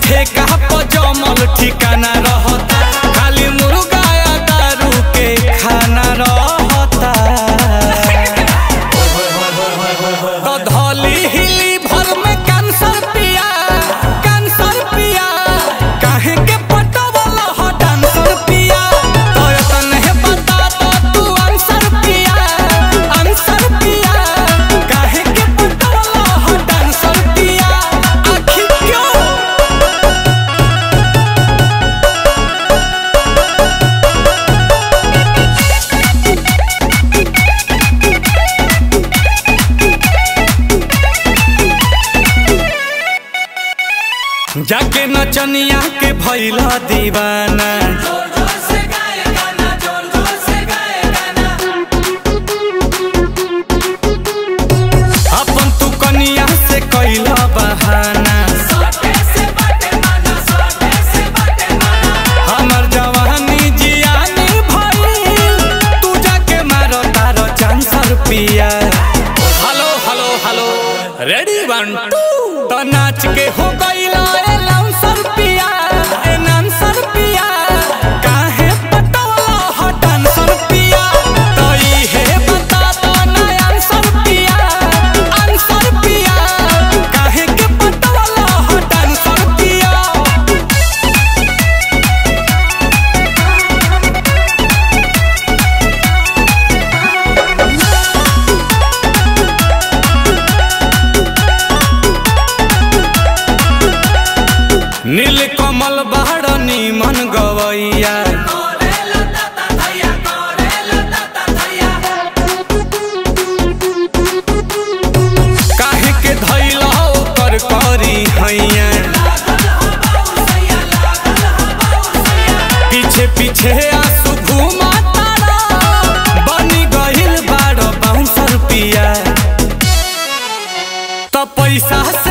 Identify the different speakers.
Speaker 1: ठेका पर जमल ठिकाना रहता खाली मुर्गा या दारू के खाना रहता तो धौली हिली भर में कैंसर पिया कैंसर पिया काहे के पटवल ह डांसर पिया तो तने बता तो तू आंसर पिया आंसर पिया काहे के पटवल ह डांसर पिया आखिर क्यों जाके नचनिया के भैला दीवाना अपन तू कनिया से कैला बहाना हमर जवानी जियानी भइल तू जाके मारो तारो चांसर पिया hello hello hello ready one two तो नाच के हो गईला ए लाउंसर पिया ए नांसर पिया काहे पटवला हो डांसर पिया तो इहे बता दो ना आंसर पिया आंसर पिया काहे के पटवला हो डांसर पिया नील कमल बाड़ निमन गवैया काहे के धैला ओकर करी हैया पीछे पीछे आंसू घुमा तारा बनी गइल बाड़ बाउंसर पिया तो पैसा